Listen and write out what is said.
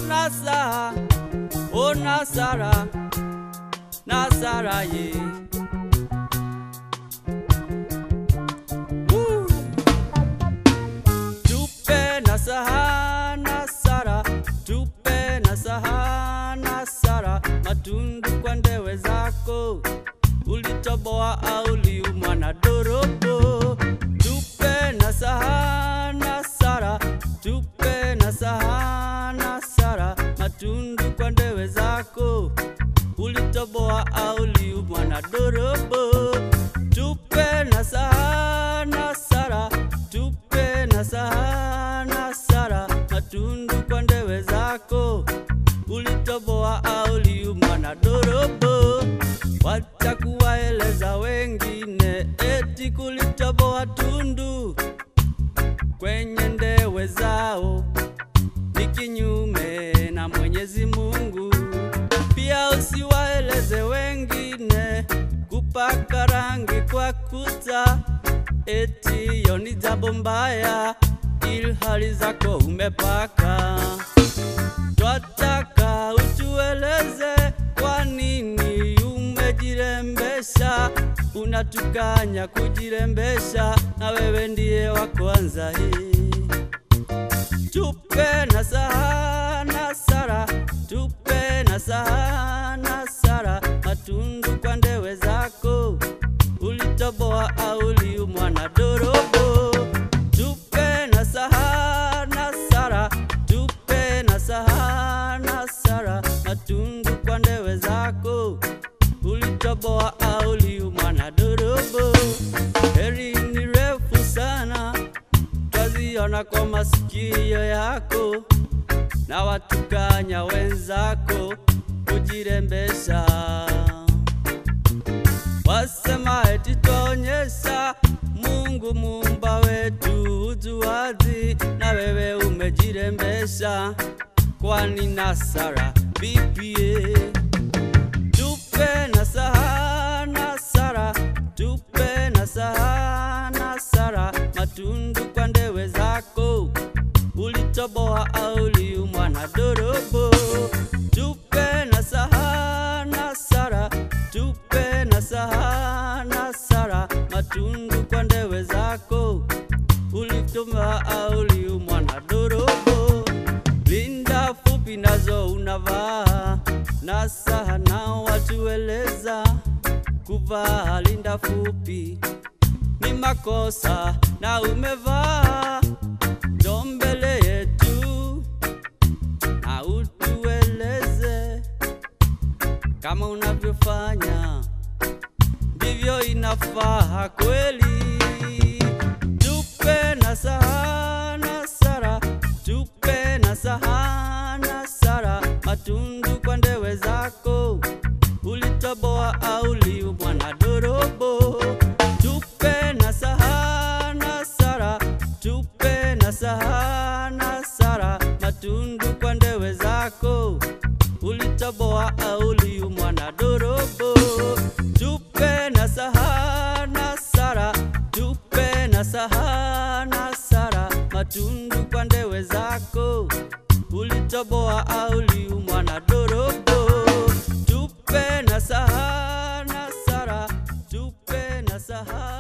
Nasa, oh Nasara, Nasara ye. Woo. Tupe Nasaha, Nasara, tupe Nasaha, Nasara, matundu kwa ndewe zako ulitoboa au liumwa na dorobo. Tupe Nasaha, Nasara, tupe Nasaha, Nasara, matundu kwa ndewe zako ulitoboa au liumwa na dorobo. Tupe Nasaha, Nasara, tupe Nasaha, Nasara, matundu kwa ndewe zako ulitoboa au liumwa na dorobo. Wacha kuwaeleza wengine eti kulitoboa tundu kwenye ndewe zao ni kinyume na Mwenyezi Mungu. Pia usiwaeleze wengine kupaka rangi kwa kuta eti hiyo ni jambo mbaya, ilhali zako umepaka. Twataka utueleze kwa nini umejirembesha, unatukanya kujirembesha, na wewe ndiye wa kwanza hii. Tupe Nasaha, Nasara, tupe Nasaha, Nasara, matundu kwa ndewe zako ulitoboa au uliumwa na dorobo. Tupe Nasaha, Nasara, tupe Nasaha, Nasara, matundu kwa ndewe zako ulitoboa au uliumwa na dorobo. Heri ni refu sana twaziona kwa masikio yako na watukanya wenzako kujirembesha. Wasema eti twaonyesha Mungu muumba wetu ujuaji, na wewe umejirembesha, kwani Nasara bibie tupe Nasaha, Nasara, tupe Nasaha, Nasara, matundu kwa ndewe zako ulitoboa au uliumwa na dorobo. Tupe Nasaha, Nasara, tupe Nasaha, Nasara, matundu kwa ndewe zako ulitoboa au uliumwa na dorobo. Linda fupi nazo unavaa Nasaha nao watueleza kuvaa linda fupi ni makosa na umevaa ndo mbele yetu na utueleze kama unavyofanya ndivyo inafaa kweli. Tupe Nasaha, Nasara, tupe Nasaha, Nasara, matundu kwa ndewe zako ulitoboa au uliumwa na dorobo. Tupe Nasaha, Nasara, tupe Nasaha, Nasara, matundu kwa ndewe zako ulitoboa au uliumwa na dorobo. Tupe Nasaha, Nasara, tupe Nasaha, Nasara, matundu kwa ndewe zako ulitoboa au uliumwa na dorobo. Tupe Nasaha, Nasara, tupe Nasaha